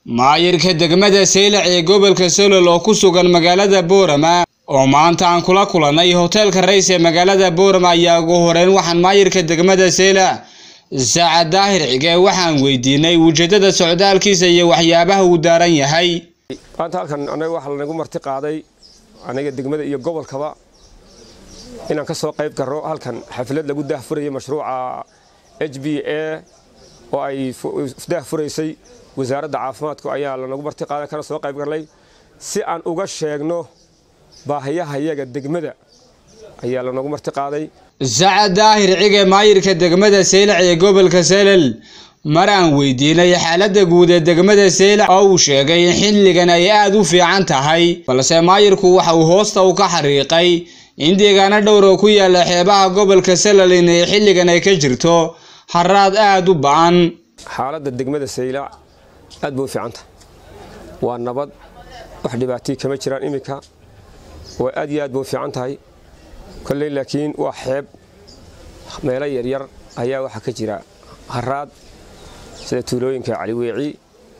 maayirka degmada saylac ee gobolka solol oo ku sugan magaalada boorama oo maanta aan kula kulannay hoteelka rays ee magaalada boorama ayaa ugu horeyn waxaan maayirka degmada saylac saacad daahir cige waxaan weydiinay ujeedada socdaalkiisa iyo waxyaabaha uu daaran yahay maanta halkan anaga waxaa lanagu marti qaaday aniga degmada iyo gobolkaba inaan ka soo qayb garo halkan xaflad lagu daahfurayo mashruuca h b a oo ay daahfuraysay wasaaradda caafimaadku ayaa lanagu marti qaaday kana soo qayb garnay si aan uga sheegno baahiyahayaga degmada ayaa lanagu marti qaaday sacad daahir cige maayirka degmada saylac ee gobolka salal mar aan weydiinay xaaladda guud ee degmada saylac oo uu sheegay in xilligan ay aada u fiican tahay balse maayirku waxa uu hoosta u ka xariiqay in deegaano dhowr oo ku yaala xeebaha gobolka salal inay xilligan ay ka jirto haraad aada u ba-an xaaladda degmada saylac aad bay u fiican tahay waa nabad wax dhibaatay kama jiraan iminka waa aad iyo aad bay u fiican tahay kolley laakiin waa xeeb meelo yaryar ayaa waxaa ka jira haraad sida tuulooyinka caliweeci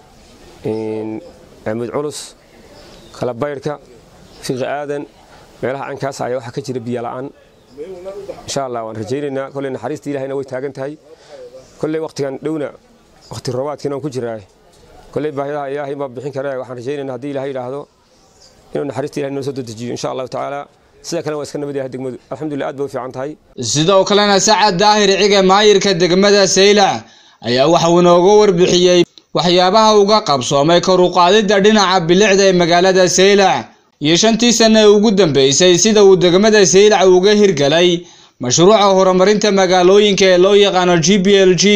amuud culus kalabaydhka fiqi aadan meelaha caynkaas ayaa waxaa ka jira biyo la'aan insha allah waan rajaynaynaa kolley naxariista ilahayna way taagan tahay kolley wakhtigan dhowna wakhti roobaadkiina aan ku jiraa kolley baahidaha ilaahay baa bixin kara waxaan rajaynaynaa haddii ilahay yidhaahdo inuu naxariista ilahay noo soo dedejiyo insha allahu tacaala sida kale waa iska nabad yahay degmadu alxamdulillah aad bay u fiican tahay sidoo kalena sacad daahir cige maayirka degmada saylac ayaa waxa uu inooga warbixiyey waxyaabaha uga qabsoomay kor u qaadidda dhinaca bilicda ee magaalada saylac iyo shantii sanno ee ugu dambeysay sida uu degmada saylac uga hirgalay mashruuca horumarinta magaalooyinka ee loo yaqaano g b l g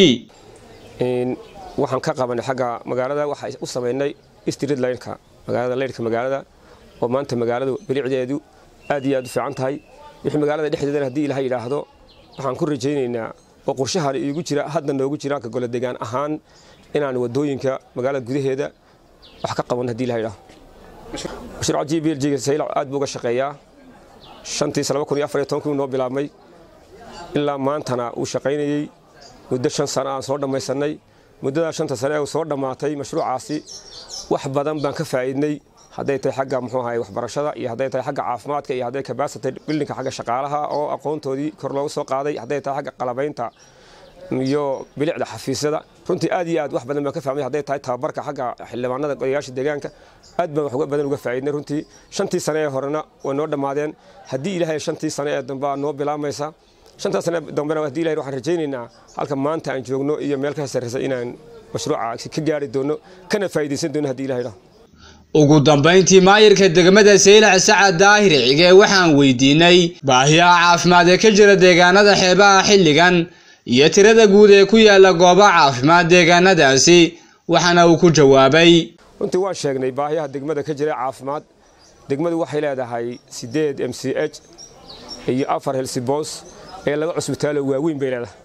waxaan ka qabanay xagga magaalada waxaa u samaynay street lineka magaalada leyrhka magaalada oo maanta magaaladu bilicdeedu aad iyo aad u fiican tahay wixii magaalada dhexdeedana haddii ilaha yidhaahdo waxaan ku rajaynaynaa oo qorshahan iigu jira hadda noogu jira ka gole degaan ahaan inaan wadooyinka magaalada gudaheeda wax ka qaban haddii ilaha yidhaahdo mashruuca g b l g saylac aad buu uga shaqeeyaa shantiisa laba kun iyo afar iyo tobankii noo bilaabmay ilaa maantana uu shaqaynayey muddo shan sano aan soo dhammaysanay muddadaa shanta sane ee soo dhammaatay mashruucaasi wax badan baan ka faa'iidnay hadday tahay xagga muxuu ahay waxbarashada iyo hadday tahay xagga caafimaadka iyo hadday capacity buildingka xagga shaqaalaha oo aqoontoodii kor loogu soo qaaday hadday tahay xagga qalabaynta iyo bilicda xafiisyada runtii aad iyo aad wax badan baan ka fahmay hadday tahay tababarka xagga xildhibaanada odayaasha deegaanka aad baan wax badan uga faa'iidnay runtii shantii sane ee horena way noo dhammaadeen haddii ilaahay shantii sane ee dambe noo bilaamaysa shantaas sane dambena haddii ilahay waxaan rajaynaynaa halka maanta aan joogno iyo meel ka sarreysa inaan mashruuca ka gaari doono kana faa'iidaysan doono haddii ilahay dhaho ugu dambayntii maayirka degmada saylac sacad daahir cige waxaan weydiinay baahiyaha caafimaad ee ka jira deegaanada xeebaha xilligan iyo tirada guud ee ku yaala goobaha caafimaad deegaanadaasi waxaana uu ku jawaabay runtii waan sheegnay baahiyaha degmada ka jira caafimaad degmadu waxay leedahay sideed m c h iyo afar helsibos ee laba cusbitaalo waaweyn bay leedahay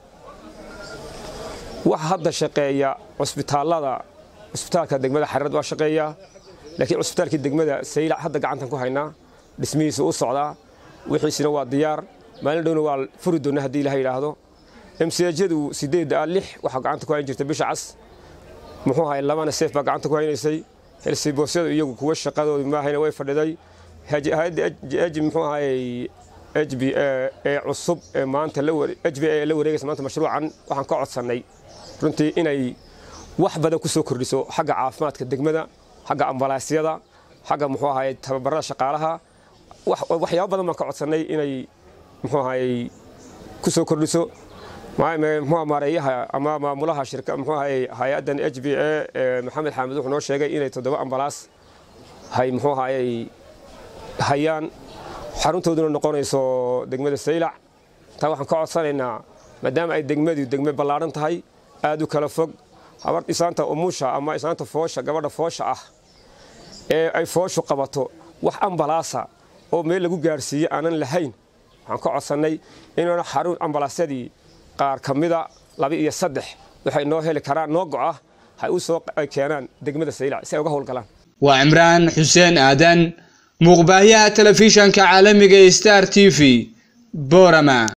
waxa hadda shaqeeya cusbitaallada cusbitaalka degmada xarirad waa shaqeeyaa laakiin cusbitaalkii degmada saylac hadda gacantan ku haynaa dhismihiisa u socdaa wixiisina waa diyaar maalin dhowna waa furi doona haddii ilaha yidhaahdo mchadu sideed a lix waxaa gacanta ku hayn jirta bisha cas muxuu ahay labana seef baa gacanta ku haynaysay helsibosyadu iyagu kuwa shaqadoodu maahayna way fadhiday hay-adda h muxuu ahay h b a ee cusub ee maanta h b a ee la wareegaysa maanta mashruucan waxaan ka codsannay runtii inay wax badan ku soo kordhiso xagga caafimaadka degmada xagga ambalaasyada xagga muxuu ahay tababarada shaqaalaha waxyaabo badan baan ka codsannay inay muxuu ahay ku soo kordhiso muxuu maareeyaha ama maamulaha shirka muxuu ahay hay-addan h b a ee maxamed xaamid wuxuu noo sheegay inay toddoba ambalaas hay muxuu ahayay hayaan xaruntooduna noqonayso degmada saylac taa waxaan ka codsanaynaa maadaama ay degmadu degme ballaadhan tahay aad u kala fog habar isaanta umusha ama isaanta foosha gabadha foosha ah ee ay fooshu qabato wax ambalaasa oo meel lagu gaarsiiye aanan lahayn waxaan ka codsannay inuuna xarun ambalaasyadii qaar ka mida laba iyo saddex waxay noo heli karaan noo go'a hay u soo keenaan degmada saylac si ay uga howlgalaan waa cimraan xuseen aadan muuqbaahiyaha telefishanka caalamiga star t v boorama